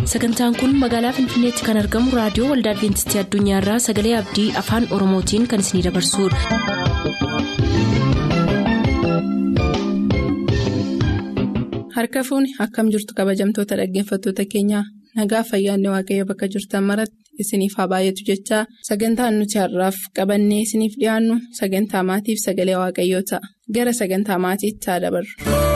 sagantaan kun magaalaa finfinneetti kan argamu raadiyoo waldaa adventistii addunyaarraa sagalee abdii afaan oromootiin kan isinidabarsudha. harka fuuni akkam jirtu kabajamtoota dhaggeeffattoota keenyaa nagaa fayyaanne waaqayyo bakka jirtan maratti isiniif haa baay'atu jechaa sagantaan nuti har'aaf qabannee isiniif dhiyaannu sagantaa maatiif sagalee waaqayyoo ta'a gara sagantaa maatiitti haa dabarru.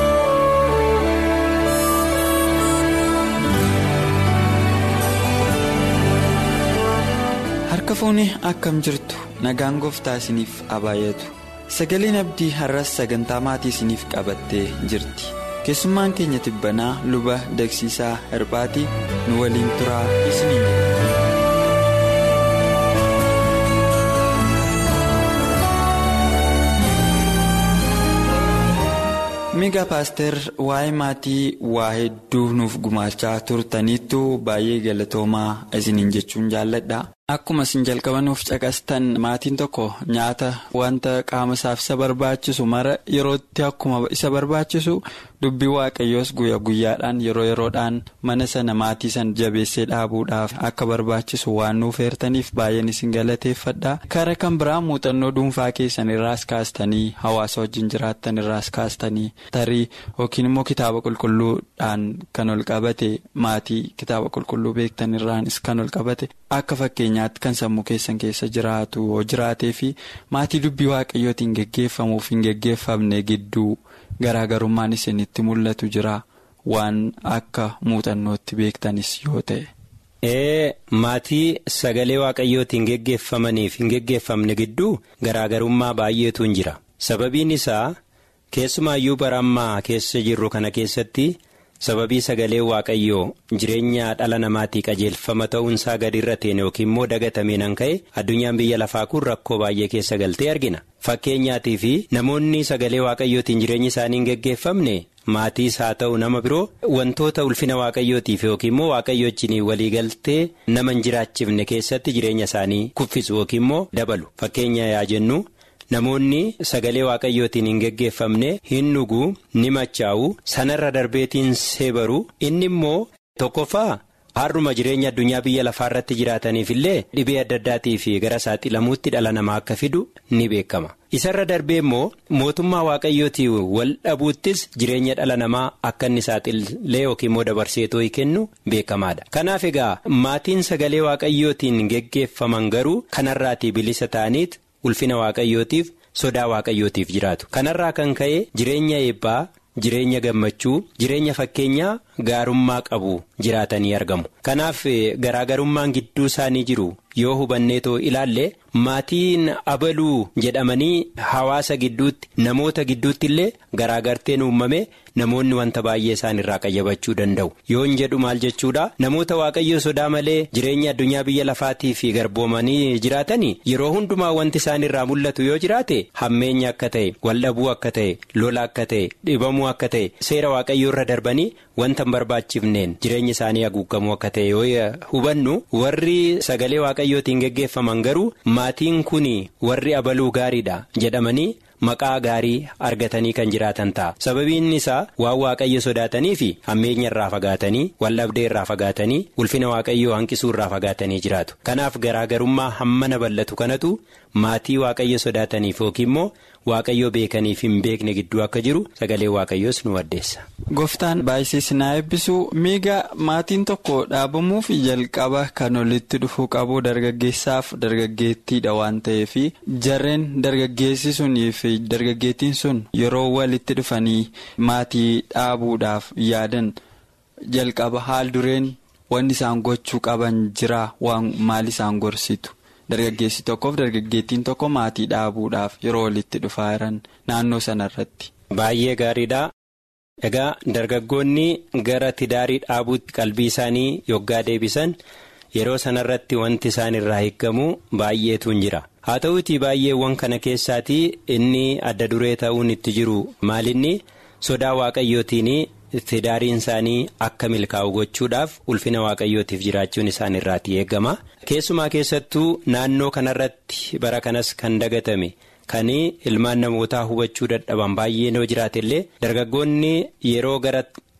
harka fuuni akkam jirtu nagaan gooftaa isiniif haa baay'atu sagaleen abdii har'as sagantaa maatii isiniif qabattee jirti keessummaan keenya tibbanaa luba dagsiisaa hirphaatii nu waliin turaa isiniin miga paaster waa'ee maatii waa hedduu nuuf gumaachaa turtaniittu baay'ee galatoomaa isiniin jechuun jaalladha. Akkuma isin jalqabanuuf caqastan maatiin tokko nyaata wanta qaama isaaf isa barbaachisu mara yerootti akkuma isa barbaachisu dubbii waaqayyoos guyyaa guyyaadhaan yeroo yeroodhaan mana sana maatii sana jabeessee dhaabuudhaaf akka barbaachisu waan nuuf heertaniif baay'een isin galateeffadha. Kara kan biraa muuxannoo dhuunfaa keessan irraas kaastanii hawaasa wajjin jiraattan irraas kaastanii tarii yookiin immoo kitaaba qulqulluudhaan kan ol qabate maatii kitaaba qulqulluu beektan irraanis kan ol qabate akka fakkeenyaatti kan sammuu keessan keessa jiraatu yoo jiraatee fi maatii dubbii waaqayyootiin geggeeffamuuf hin geggeeffamne gidduu garaagarummaan isinitti mul'atu jira waan akka muuxannootti beektanis yoo ta'e. ee maatii sagalee waaqayyootiin geggeeffamaniif hin geggeeffamne gidduu garaagarummaa baay'eetu hin jira sababiin isaa keessumaayyuu bara ammaa keessa jirru kana keessatti. sababii sagalee waaqayyoo jireenya dhala namaatii qajeelfama ta'uunsaa gadi irra teene yookiin immoo dagatameen an ka'e addunyaan biyya lafaa kun rakkoo baay'ee keessa galtee argina fakkeenyaatii fi namoonni sagalee waaqayyootiin jireenyi isaanii hin geggeeffamne maatiis haa ta'u nama biroo wantoota ulfina waaqayyootiif yookiin immoo waaqayyoochiin walii galtee nama hin jiraachifne keessatti jireenya isaanii kuffisu yookiin immoo dabalu fakkeenya yaa jennu. Namoonni sagalee waaqayyootiin hin geggeeffamne hin dhuguu ni machaa'u sanarra darbeetiin seebaru inni immoo tokkoffaa har'uma jireenya addunyaa biyya lafaa irratti jiraataniif illee dhibee adda addaatii fi gara saaxilamuutti dhala namaa akka fidu ni beekama. Isarra darbee immoo mootummaa waaqayyootii wal dhabuuttis jireenya dhala namaa akka inni saaxilee yookiin immoo dabarseetoo kennu beekamaadha. Kanaaf egaa maatiin sagalee waaqayyootiin geggeeffaman garuu kanarraatii bilisa ta'aniit. ulfina waaqayyootiif sodaa waaqayyootiif jiraatu kanarraa kan ka'e jireenya eebbaa jireenya gammachuu jireenya fakkeenyaa gaarummaa qabu jiraatanii argamu kanaaf garaagarummaan gidduu isaanii jiru yoo hubanneetoo ilaalle maatiin abaluu jedhamanii hawaasa gidduutti namoota gidduutti illee garaagarteen uumame namoonni wanta baay'ee isaan irraa qayyabachuu danda'u yoon jedhu maal jechuudha namoota waaqayyoo sodaa malee jireenya addunyaa biyya lafaatii fi garboomanii jiraatanii yeroo hundumaa wanti isaan irraa mul'atu yoo jiraate hammeenya akka ta'e waldhabuu akka ta'e lola akka ta'e dhibamuu akka ta'e seera waaqayyoo irra darbanii wanta hin barbaachifneen jireenya isaanii haguugamuu akka ta'e yoo hubannu warri sagalee waaqayyootiin geggeeffaman garuu maatiin kun warri abaluu gaariidha jedhamanii. Maqaa gaarii argatanii kan jiraatan ta'a sababiin isaa waan waaqayyo sodaatanii fi hammeenya irraa fagaatanii waldhabdee irraa fagaatanii ulfina waaqayyoo hanqisuu irraa fagaatanii jiraatu kanaaf garaagarummaa hammana bal'atu kanatu maatii waaqayyo sodaataniif yookiin immoo waaqayyo beekaniif hin beekne gidduu akka jiru sagalee waaqayyoos nu addeessa. Gooftaan baay'isees na eebbisu miiga maatiin tokko dhaabamuuf jalqaba kan walitti dhufuu qabu dargaggeessaaf dargaggeettiidha waan ta'eef jarreen dargaggeessi sunii fi dargaggeettiin sun yeroo walitti dhufanii maatii dhaabuudhaaf yaadan jalqaba haal dureen wanni isaan gochuu qaban jira waan maal isaan gorsitu. dargaggeessi tokkoof dargaggeettiin tokko maatii dhaabuudhaaf yeroo walitti dhufaa jiran naannoo sanarratti. Baay'ee gaariidha. Egaa dargaggoonni gara tidaarii dhaabuutti qalbii isaanii yoggaa deebisan yeroo sanarratti wanti isaan irraa eeggamu baay'eetu hin jira. Haa ta'uutii baay'eewwan kana keessaatii inni adda duree ta'uun itti jiru maalinni sodaa waaqayyootiin tidaariin isaanii akka milkaa'u gochuudhaaf ulfina waaqayyootiif jiraachuun isaan irraatii eegama keessumaa keessattuu naannoo kanarratti bara kanas kan dagatame kan ilmaan namootaa hubachuu dadhaban baay'ee yoo jiraate illee dargaggoonni yeroo gara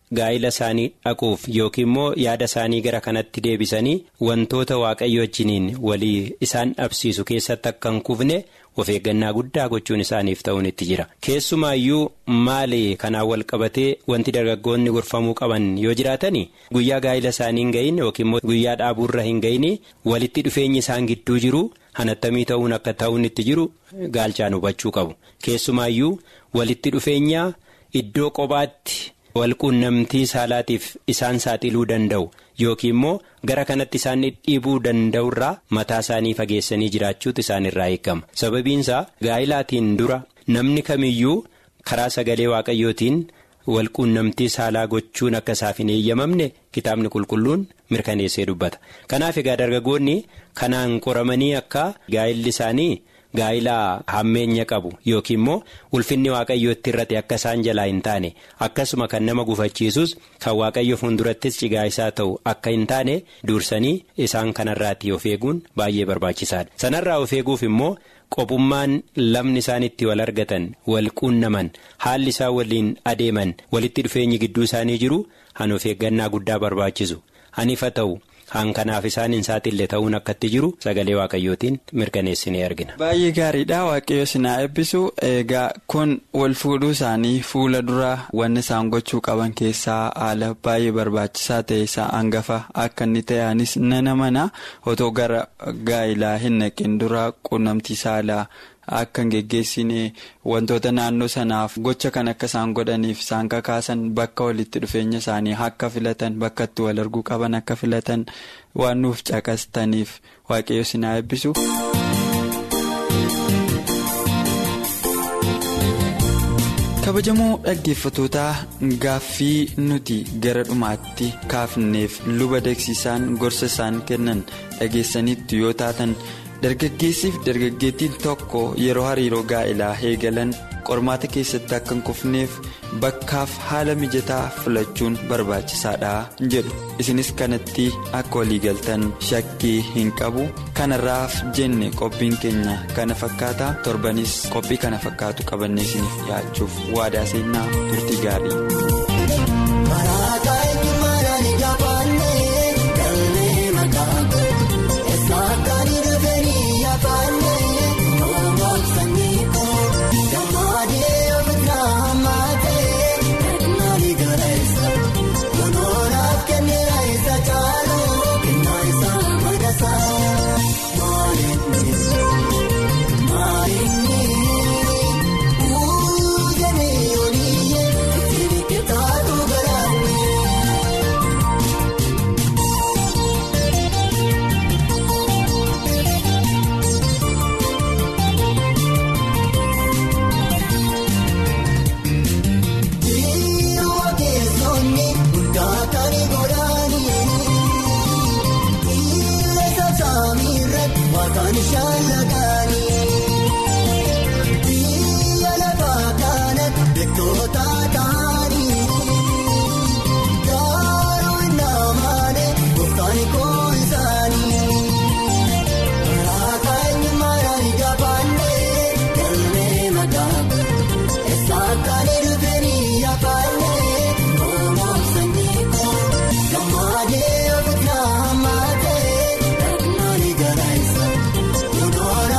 gaa'ila isaanii dhaquuf yookiin immoo yaada isaanii gara kanatti deebisanii wantoota waaqayyo wajjiniin walii isaan dhabsiisu keessatti akka hin kufne of eeggannaa guddaa gochuun isaaniif ta'uun itti jira keessumaayyuu maali kanaan wal qabatee wanti dargaggoonni gorfamuu qaban yoo jiraatani guyyaa gaa'ila isaanii hin gahin yookiin immoo guyyaa dhaabuurra hin gahin walitti dhufeenyi isaan gidduu jiru hanattamii ta'uun akka ta'uun itti jiru gaalchaan hubachuu qabu keessumaayyuu walitti dhufeenya iddoo kophaatti. walquunnamtii saalaatiif isaan saaxiluu danda'u yookiin immoo gara kanatti isaan dhiibuu danda'urraa mataa isaanii fageessanii jiraachuutu isaan irraa eegama sababiinsaa gaa'ilaatiin dura namni kamiyyuu karaa sagalee waaqayyootiin walquunnamtii saalaa gochuun akka isaaf hin eeyyamamne kitaabni qulqulluun mirkaneessee dubbata kanaaf egaa dargaggoonni kanaan qoramanii akka gaa'illi isaanii. gaa'ilaa hammeenya qabu yookiin immoo ulfinni waaqayyootti irratti akka isaan jalaa hin taane akkasuma kan nama gufachiisus kan waaqayyo fuuldurattis cigaa isaa ta'u akka hin taane dursanii isaan kanarraatti of eeguun baay'ee barbaachisaadha sanarraa of eeguuf immoo qophummaan lamni isaan itti wal argatan wal quunnaman haalli isaan waliin adeeman walitti dhufeenyi gidduu isaanii jiru han of eeggannaa guddaa barbaachisu hanifa ta'u. Haan kanaaf isaan hin saaxille ta'uun akkatti jiru sagalee waaqayyootiin mirkaneessinee argina. Baay'ee gaariidha waaqayyo sinaa eebbisu egaa kun wal fuudhuu isaanii fuula dura wanni isaan gochuu qaban keessaa haala baay'ee barbaachisaa ta'e isaa hangafa akka inni ta'anis nana mana otoo gara gaa'ilaa hin naqin dura quunnamtii saalaa. Akka hin geggeessine wantoota naannoo sanaaf gocha kan akka isaan godhaniif isaan kakaasan bakka walitti dhufeenya isaanii akka filatan bakka itti wal arguu qaban akka filatan waan nuuf caqastaniif waaqayyo sinaa eebbisu. kabajamoo dhaggeeffatootaa gaaffii nuti gara dhumaatti kaafneef luba dagsiisaan gorsa isaan kennan dhageessaniitu yoo taatan. dargaggeessiif dargaggeettiin tokko yeroo hariiroo gaa'ilaa eegalan qormaata keessatti akka hin kufneef bakkaaf haala mijataa filachuun barbaachisaadha jedhu isinis kanatti akka waliigaltan shakkii hin qabu kanarraaf jenne qophiin keenya kana fakkaata torbanis qophii kana fakkaatu qabannee isiniif dhiyaachuuf waadaa seenaa turtii gaarii. Kun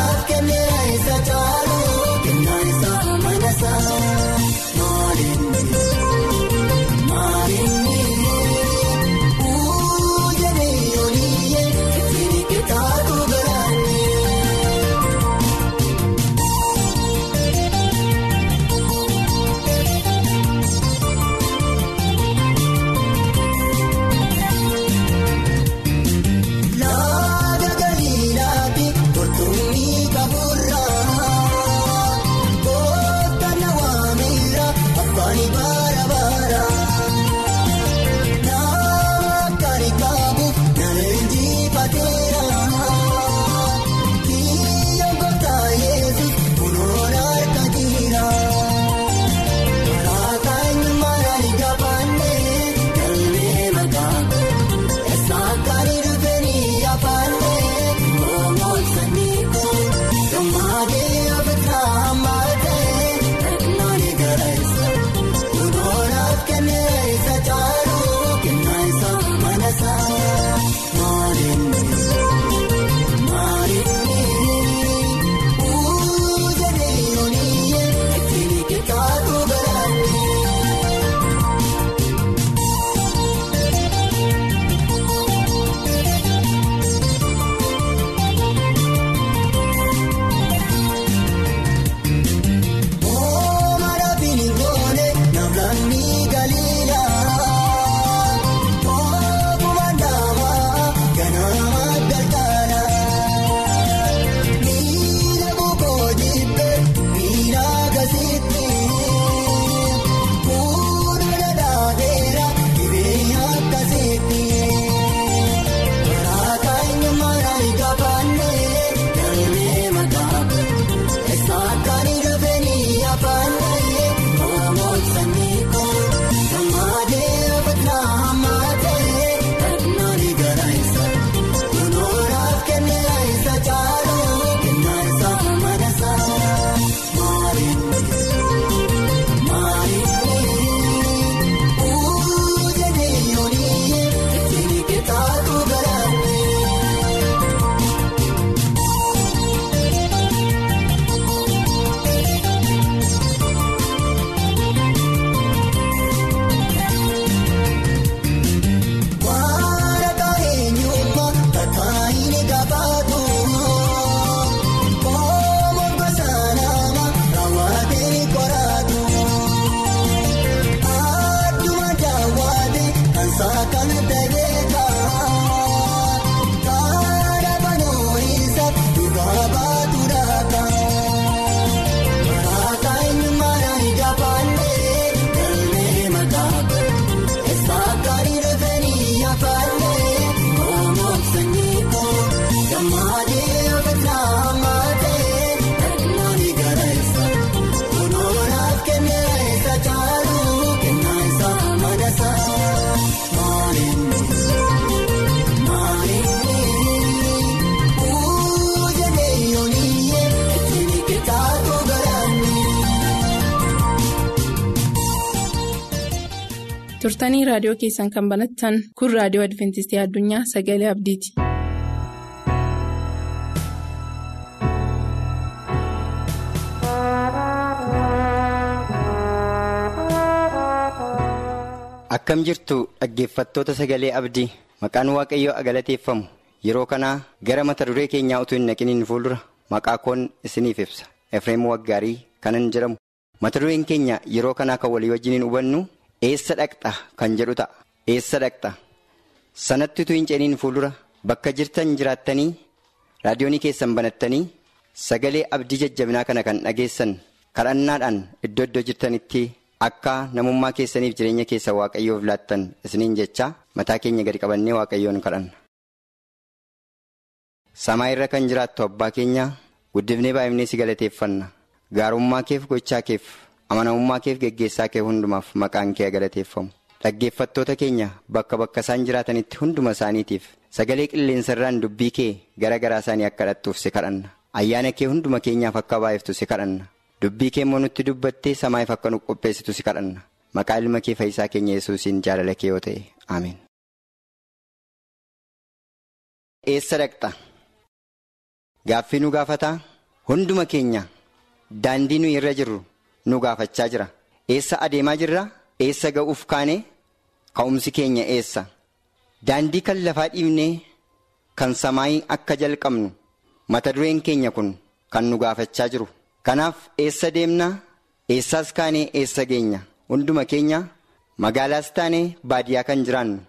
turtanii raadiyoo keessan kan banattan kun raadiyoo adventistii addunyaa sagalee abdiiti. akkam jirtu dhaggeeffattoota sagalee abdii maqaan waaqayyoo agalateeffamu yeroo kanaa gara mata duree keenyaa utuu hin naqiniin fuuldura maqaa koon isiniif ibsa efreem waggaarii kanan jedhamu mata dureen keenya yeroo kanaa kan walii wajjiniin hubannu eessa dhaqxa kan jedhu ta'a eessa dhaqxa sanatti utuu hin ceeniin fuuldura bakka jirtan jiraattanii raadiyoonii keessan banattanii sagalee abdii jajjabinaa kana kan dhageessan kadhannaadhaan iddoo iddoo jirtanitti. Akka namummaa keessaniif jireenya keessa waaqayyoof laattan isiniin jecha mataa keenya gadi qabannee waaqayyoon kadhanna. Samaa irra kan jiraattu abbaa keenya guddifnee baay'ifnee si galateeffanna. Gaarummaa keef gochaa keef amanamummaa keef geggeessaa kee hundumaaf maqaan kee galateeffamu. Dhaggeeffattoota keenya bakka bakka isaan jiraatanitti hunduma isaaniitiif sagalee qilleensarraan dubbii kee gara garaa isaanii akka dhattuuf si kadhanna. Ayyaana kee hunduma keenyaaf akka baay'iftu si kadhanna. Dubbii kee immoo nutti dubbattee samaayif akka nu qopheessitu si kadhanna. Maqaa ilma kee fayyisaa keenya yesuusiin jaalala kee yoo ta'e. Ameen. Eessa dhaqxa? Gaaffii nu gaafataa? Hunduma keenya daandii nuyi irra jirru nu gaafachaa jira. Eessa adeemaa jirra? Eessa ga'uuf kaane? Ka'umsi keenya eessa? Daandii kan lafaa dhiibnee kan samaayii akka jalqabnu mata dureen keenya kun kan nu gaafachaa jiru. Kanaaf eessa deemnaa? Eessaas kaanee eessa geenya? Hunduma keenya magaalaas taanee baadiyyaa kan jiraannu.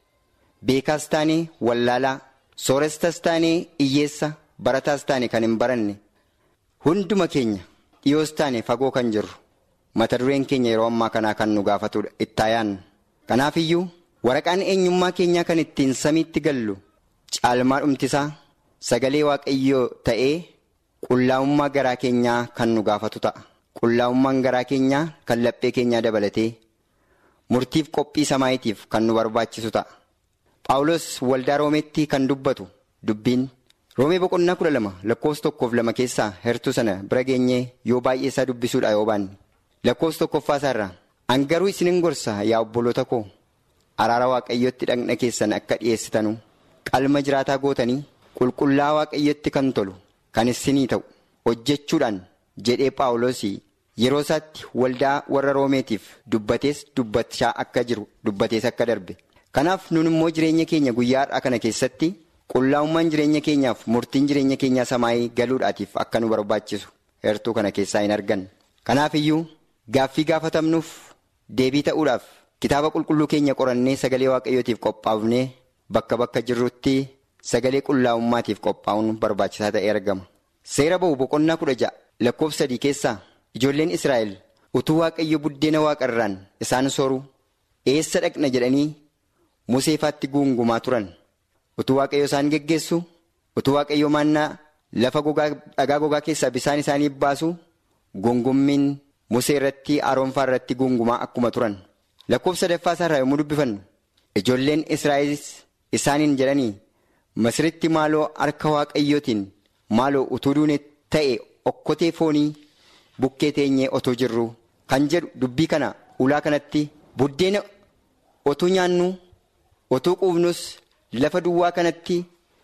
Beekaas taanee wallaalaa, soorestas taanee hiyyeessa, barataas taane kan hin baranne. Hunduma keenya dhiyoos taane fagoo kan jirru. Mata dureen keenya yeroo ammaa kanaa kan nu gaafatudha. Itti yaannu. Kanaaf iyyuu waraqaan eenyummaa keenyaa kan ittiin samiitti gallu caalmaa dhumtisaa sagalee waaqayyoo ta'ee. Qullaa'ummaa garaa keenyaa kan nu gaafatu ta'a. Qullaa'ummaan garaa keenyaa kan laphee keenyaa dabalatee murtiif qophii samaayitiif kan nu barbaachisu ta'a. Phaawulos waldaa Roomeetti kan dubbatu dubbiin Roomee boqonnaa kudha lama lakkoofsa tokkoof lama keessaa hertuu sana bira geenyee yoo baay'ee isaa dubbisuudha yoo baanne. Lakkoofsa tokkoffaa isaarraa hangaruu isinin gorsa yaa obboloota koo araara waaqayyootti dhagna keessan akka dhiyeessitanu qalma jiraataa gootanii qulqullaa waaqayyootti kan tolu. Kan isinii ta'u hojjechuudhaan jedhee Phaawulos yeroo isaatti waldaa warra Roomeetiif dubbatees dubbachaa akka jiru dubbatees akka darbe. Kanaaf nun immoo jireenya keenya guyyaa har'aa kana keessatti qullaa'ummaan jireenya keenyaaf murtiin jireenya keenyaa samaayii galuudhaatiif akka nu barbaachisu hertuu kana keessaa hin argan. Kanaaf iyyuu gaaffii gaafatamnuuf deebii ta'uudhaaf kitaaba qulqulluu keenya qorannee sagalee waaqayyootiif qophaa'ufnee bakka bakka jirrutti. Sagalee qullaa'ummaatiif qophaa'uun barbaachisaa ta'ee argama. Seera ba'u boqonnaa kudha ja'a lakkoofsa sadii keessaa ijoolleen Israa'el utuu waaqayyo buddeena waaqarraan isaan sooruu eessa dhaqna jedhanii museefaatti guungumaa turan. Utuu waaqayyo isaan geggeessu utuu waaqayyo maannaa lafa dhagaa gogaa keessaa bisaan isaanii baasu guungummiin musee irratti aroonfaa irratti guungumaa akkuma turan. Lakkoofsa sadaffaa isaarraa yommuu dubbifannu ijoolleen Israa'el isaaniin jedhanii. Masiritti maaloo harka waaqayyootiin maaloo utuu duune ta'e okkotee foonii bukkee teenyee otoo jirru kan jedhu dubbii kana ulaa kanatti buddeena otuu nyaannu otuu quufnus lafa duwwaa kanatti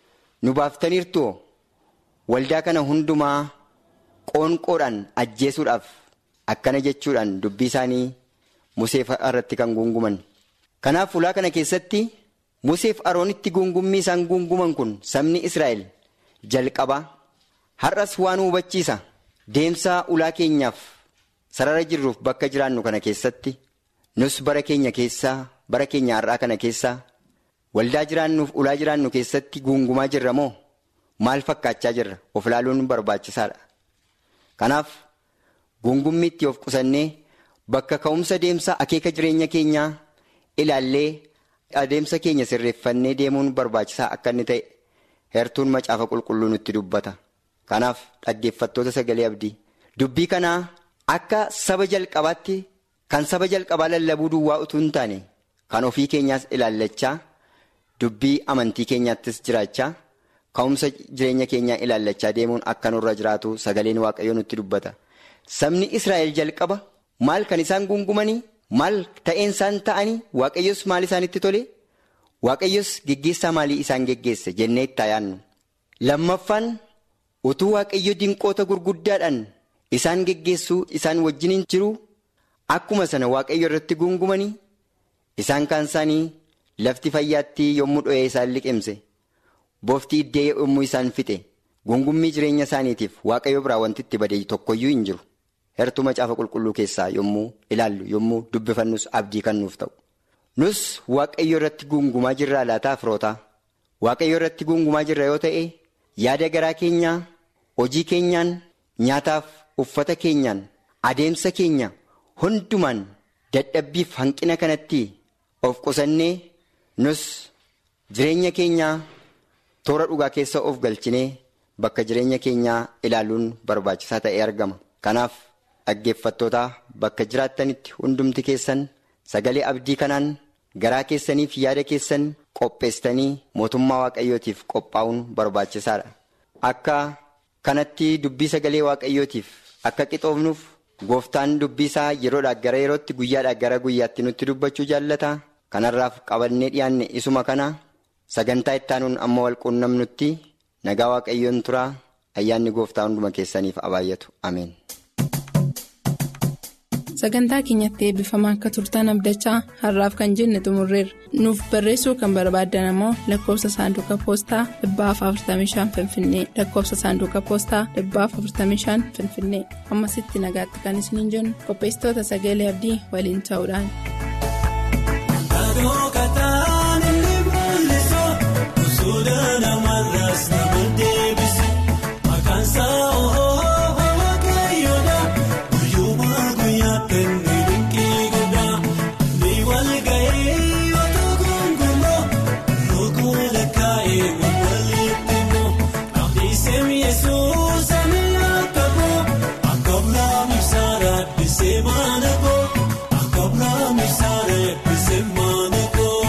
nu baaftaniirtu waldaa kana hundumaa qoonqoodhaan ajjeesuudhaaf akkana jechuudhaan dubbii isaanii musee irratti kan guunguman. Kanaaf ulaa kana keessatti. Museef Aroonitti guungummii isaan guunguman kun sabni Israa'el jalqabaa har'as waan hubachiisa deemsaa ulaa keenyaaf sarara jirruuf bakka jiraannu kana keessatti nus bara keenya keessaa bara keenya har'aa kana keessaa waldaa jiraannuuf ulaa jiraannu keessatti guungumaa jirra moo maal fakkaachaa jirra of ilaaluun barbaachisaadha. Kanaaf guungummiitti of qusannee bakka ka'umsa deemsa akeeka jireenya keenyaa ilaallee. Adeemsa keenya sirreeffannee deemuun barbaachisaa akka inni ta'e hertuun macaafa qulqulluu nutti dubbata. Kanaaf dhaggeeffattoota sagalee abdii dubbii kanaa akka saba jalqabaatti kan saba jalqabaa lallabuu duwwaa utuu hin taane kan ofii keenyaas ilaallachaa dubbii amantii keenyaattis jiraachaa ka'umsa jireenya keenyaa ilaallachaa deemuun akka nurra jiraatu sagaleen waaqayyoo nutti dubbata. Sabni Israa'el jalqaba maal kan isaan guungumanii maal ta'een isaan ta'anii waaqayyos maal isaanitti tole waaqayyos geggeessaa maalii isaan geggeesse jennee itti yaannu. Lammaffaan utuu waaqayyo dinqoota gurguddaadhaan isaan geggeessuu isaan wajjiniin jiru akkuma sana waaqayyo irratti gungumanii isaan kaan isaanii lafti fayyaatti yommuu dho'ee isaan liqimse booftii iddee yommuu isaan fixe gungummii jireenya isaaniitiif waaqayyo biraa wanti itti bade tokkoyyuu hin jiru. Hertuu macaafa qulqulluu keessaa yommuu ilaallu yommuu dubbifannus abdii kan nuuf ta'u. Nus waaqayyo irratti gungumaa jirra laataa firootaa. Waaqayyo irratti gungumaa jirra yoo ta'e yaada garaa keenyaa hojii keenyaan nyaataaf uffata keenyaan adeemsa keenya hundumaan dadhabbiif hanqina kanatti of qusannee nus jireenya keenyaa toora dhugaa keessa of galchinee bakka jireenya keenyaa ilaaluun barbaachisaa ta'ee argama. Kanaaf. Dhaggeeffattoota bakka jiraattanitti hundumti keessan sagalee abdii kanaan garaa keessaniif yaada keessan qopheessitanii mootummaa waaqayyootiif qophaa'uun barbaachisaadha. Akka kanatti dubbii sagalee waaqayyootiif akka qixoofnuuf gooftaan dubbii isaa yeroodhaa gara yerootti guyyaadhaa gara guyyaatti nutti dubbachuu jaallata. Kanarraaf qabannee dhiyaanne isuma kana sagantaa ittaanuun amma walquunnamnutti nagaa waaqayyoon turaa ayyaanni gooftaa hunduma keessaniif abaayyatu ameen. sagantaa keenyatti eebbifamaa akka turtan abdachaa har'aaf kan jenne xumurreerra nuuf barreessuu kan barbaaddan ammoo lakkoofsa saanduqa poostaa 45 finfinnee lakkoofsa saanduqa poostaa 45 finfinnee ammasitti nagaatti kan isiniin jennu qopheessitoota sagalee abdii waliin ta'uudhaan. Seemaanako akka biraami saaree seemaanako.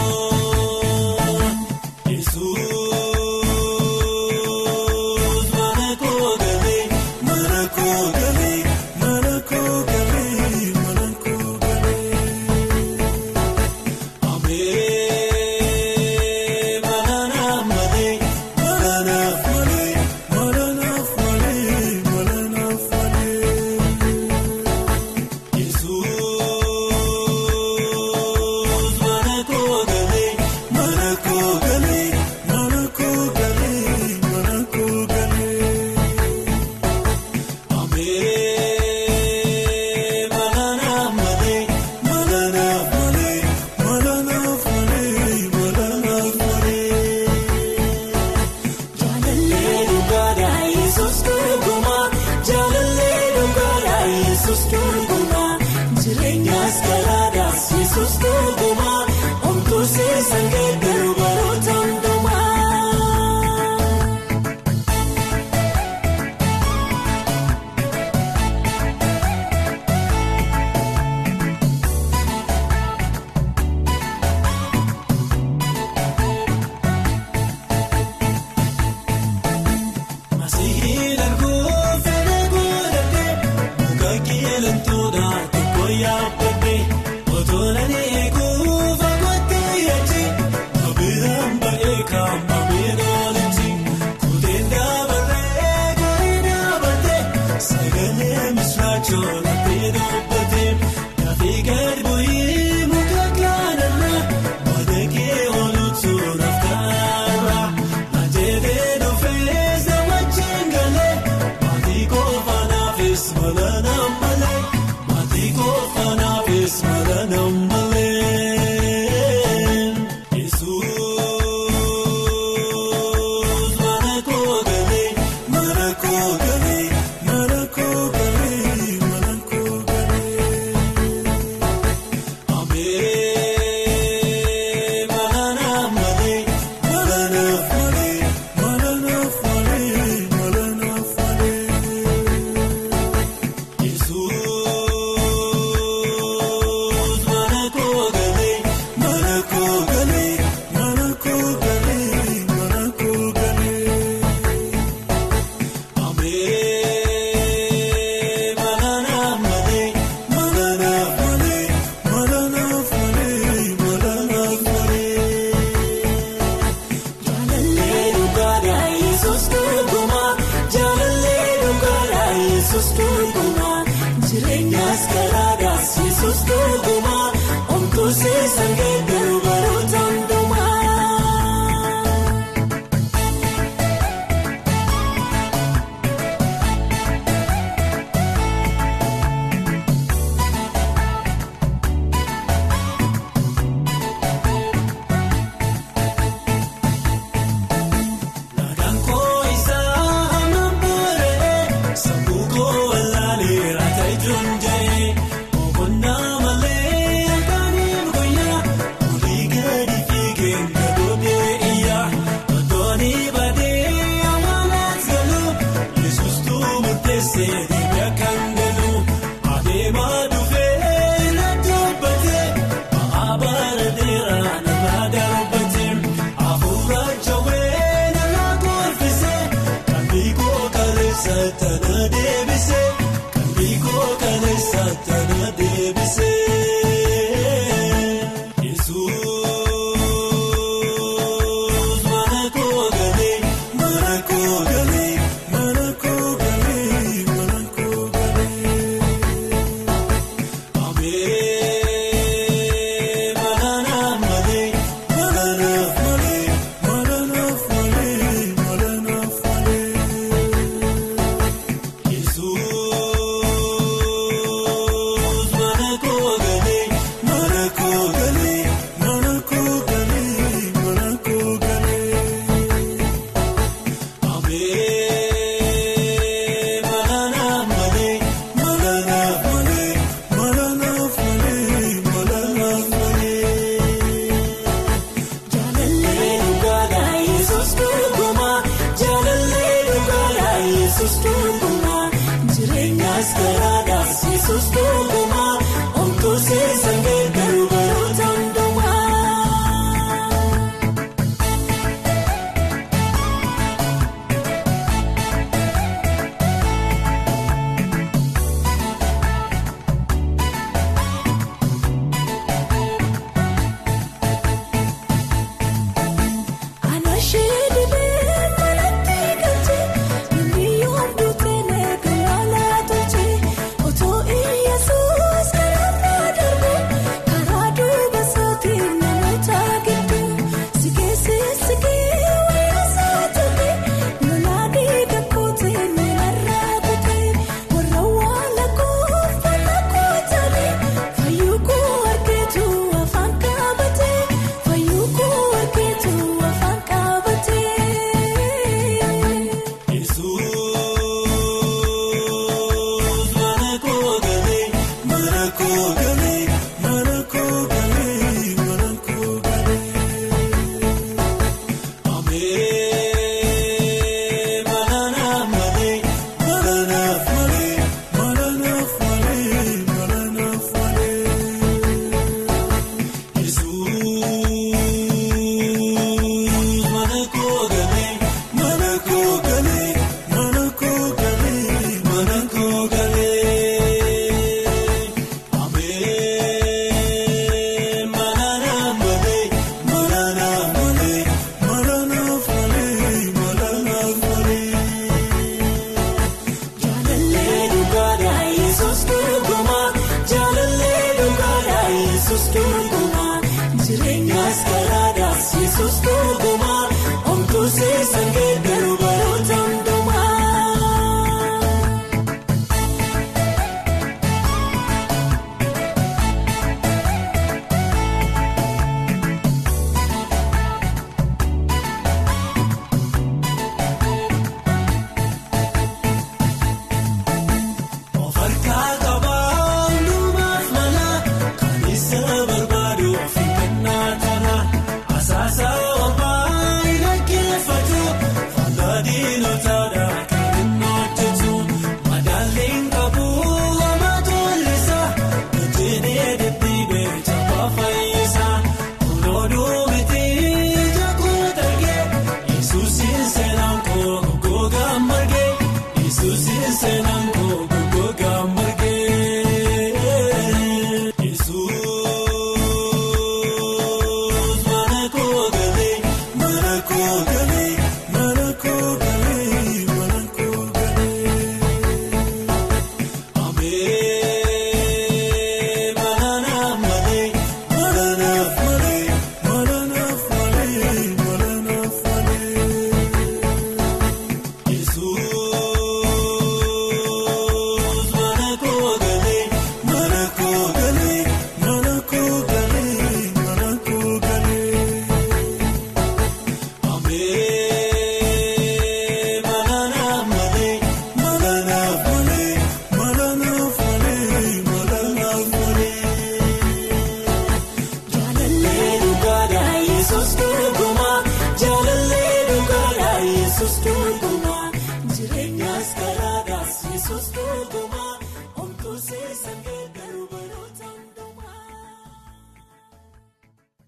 Yesus durguma jaalallee dhugaadhaa Yesus durguma